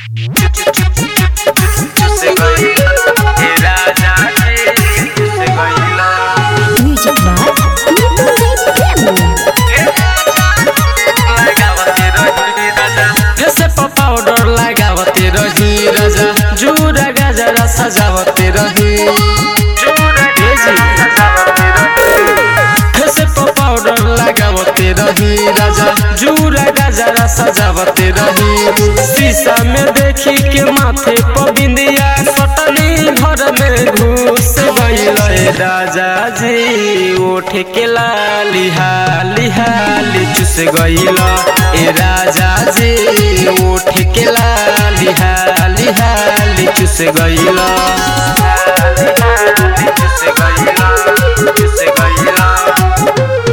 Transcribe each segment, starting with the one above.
Music Box जैसे powder लगावते रही राजा जूरा गजरा सजावते रही जैसे पाउडर लगावते रही राजा जूरा गजरा सजावते रही शीशा में देखी के माथे पर बिंदिया सटनी घर में घुस गईल राजा जी उठ के लाली हाली हाली चुस गईल ए राजा जी उठ के लाली हाली हाली चुस गईल चुस गईल चुस गईल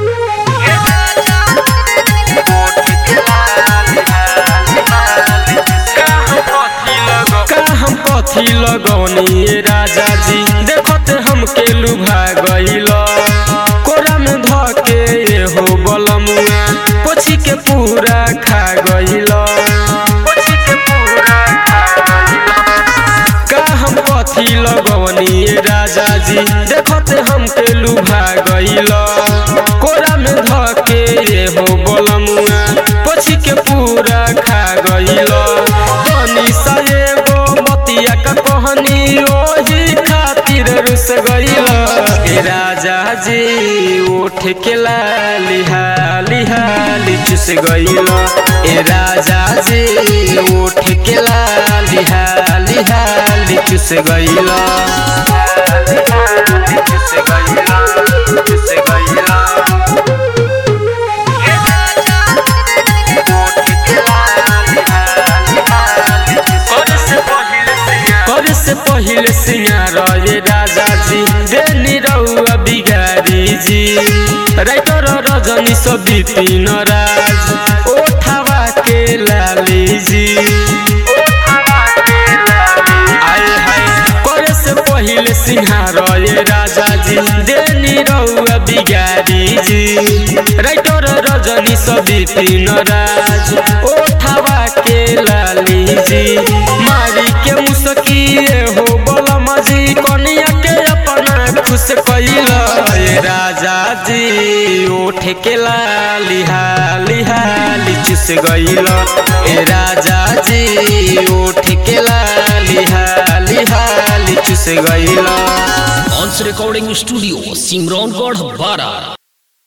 का हम कथी लगौनी ए राजा जी देखते हमके लुभा गईल कोरा में ध के ये हो बलमुआ पोछी के पूरा खा गईल का हम कथी लगौनी ए राजा जी देखते हमके लुभा गईल कोरा में ध के ये हो बलमुआ पोछी के पूरा खा गईल बनी सा एगो बतिया का कहनी ओही खातिर रुस गईल ए राजा जी उठ के लाली हाली हाली चुस गईल ए राजा जी उठ के लाली हाली हाली चुस गईल चुस गईल चुस गईल करे से पहिले सिंगार ये राजा जी देनी रहुआ बिगारी जी राइटर रजनी सब बिपिन राज ओठावा के लाली जी आए हाय करे से पहिले सिंहार ये राजा जी देनी रहुआ बिगारी जी राइटर रजनी सब बिपिन राज ओठावा के लाली जी मारी के मुसकिए हो बलम जी कनिया के अपना खुश कैल ये राजा जी उठ के लाली हाली हाली चुस गईल ए राजा जी उठ के लाली हाली हाली चुस गईल ऑन्स रिकॉर्डिंग स्टूडियो सिमरौनगढ़ बारा